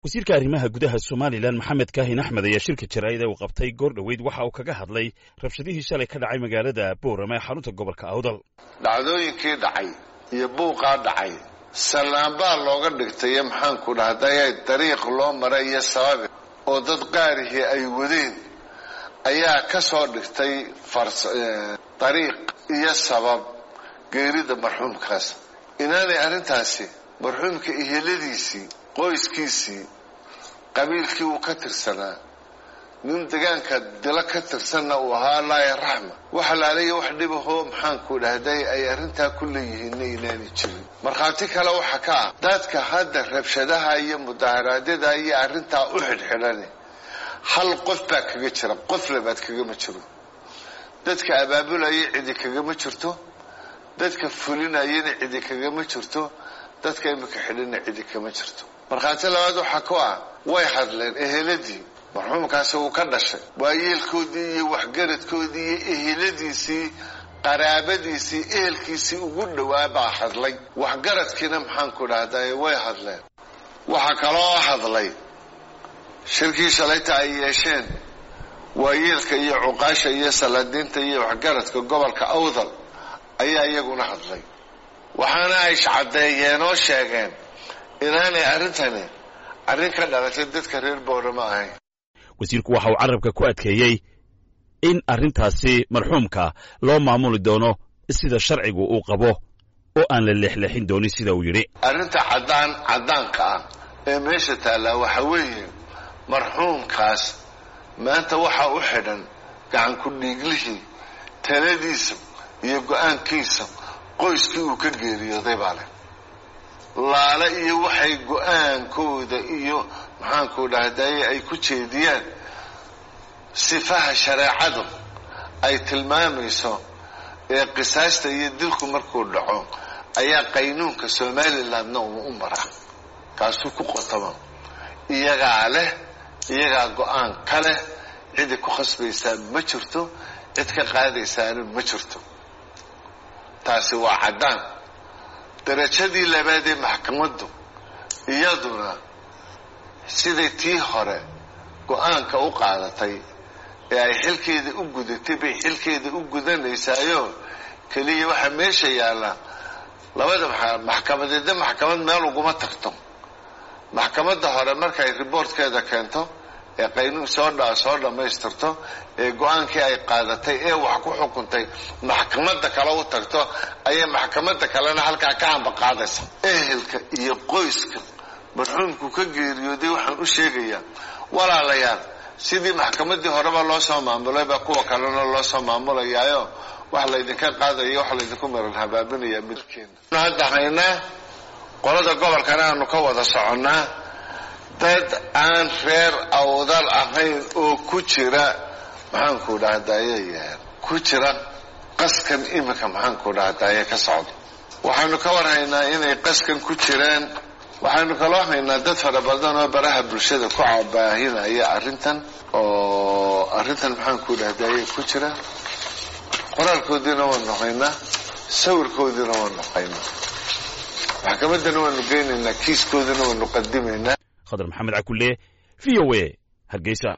wasiirka arrimaha gudaha somalilan maxamed kaahin axmed ayaa shirka jaraa'id ee uu qabtay goor dhoweyd waxa uu kaga hadlay rabshadihii shalay ka dhacay magaalada boorama ee xarunta gobolka awdal dhacdooyinkii dhacay iyo buuqaa dhacay sallaanbaa looga dhigtayo maxaanku dhahday dariiq loo maray iyo sababi oo dad qaarihii ay wadeen ayaa ka soo dhigtay dariiq iyo sabab geerida marxuumkaas inaanay arrintaasi marxuumka iheladiisii qoyskiisii qabiilkii uu ka tirsanaa nin degaanka dilo ka tirsanna uu ahaa laaya raxma waxa laalayo wax dhibahoo maxaanku dhahday ay arrintaa ku leeyihiinna inaanay jirin markhaati kale waxa ka ah dadka hadda rabshadaha iyo mudaharaadyada iyo arrintaa u xidhxidhane hal qof baa kaga jira qof labaad kagama jiro dadka abaabulaya cidi kagama jirto dadka fulinayana cidi kagama jirto dadka imika xidhina cidi kama jirto markhaati labaad waxaa ku ah way hadleen eheladii marxuumkaasi uu ka dhashay waayeelkoodii iyo waxgaradkoodii iyo eheladiisii qaraabadiisii ehelkiisii ugu dhowaa baa hadlay waxgaradkiina maxaanku dhahday way hadleen waxaa kaloo hadlay shirkii shalayta ay yeesheen waayeelka iyo cuqaasha iyo salaadiinta iyo waxgaradka gobolka awdal ayaa iyaguna hadlay waxaana ay caddeeyeen oo sheegeen inaanay arrintani arrin ka dhalatay dadka reer boorama ahayn wasiirku waxa uu carabka ku adkeeyey in arrintaasi marxuumka loo maamuli doono sida sharcigu uu qabo oo aan la leexleexin doonin sida uu yidhi arrinta caddaan caddaanka ah ee meesha taallaa waxa weeye marxuumkaas maanta waxaa u xidhan gacanku dhiiglihii taladiisa iyo go-aankiisa qoyskii uu ka geeriyooday baa leh laale iyo waxay go-aankooda iyo maxaanku dhahdaye ay ku jeediyaan sifaha shareecadu ay tilmaamayso ee qisaasta iyo dilku markuu dhaco ayaa qaynuunka somalilandna uu u maraa kaasuu ku qotoma iyagaa leh iyagaa go-aan ka leh cidi ku khasbaysaa ma jirto cid ka qaadaysaana ma jirto taasi waa caddaan darajadii labaad ee maxkamaddu iyaduna siday tii hore go-aanka u qaadatay ee ay xilkeeda u gudatay bay xilkeeda u gudanaysaayo keliya waxaa meesha yaalla labada maxkamadeedna maxkamad meel uguma tagto maxkamadda hore markay riboortkeeda keento ee qaynuun soo dha soo dhammaystirto ee go-aankii ay qaadatay ee wax ku xukuntay maxkamadda kale u tagto ayay maxkamadda kalena halkaa ka amba qaadaysa ehelka iyo qoyska marxuumku ka geeriyooday waxaan u sheegayaa walaalayaal sidii maxkamaddii horeba loo soo maamulay baa kuwa kalena loo soo maamulayaayo wax laydinka qaadaya wax laydinku maran habaabinaya midkeena hadda haynaa qolada gobolkana aanu ka wada soconnaa dad aan reer awdal ahayn oo ku jira maxaanku dhahdaye ku jira qaskan iminka maxaanku dhahdaye ka socdo waxaanu ka war haynaa inay qaskan ku jiraan waxaanu kaloo haynaa dad fara badan oo baraha bulshada ku cabaahinaya arrintan oo arrintan maxaanku dhahdaye ku jira qoraalkoodiina waanu haynaa sawirkoodiina waanu haynaa maxkamaddana waanu geynaynaa kiiskoodina waanu qadimaynaa khadar maxamed cakulle v o a hargeysa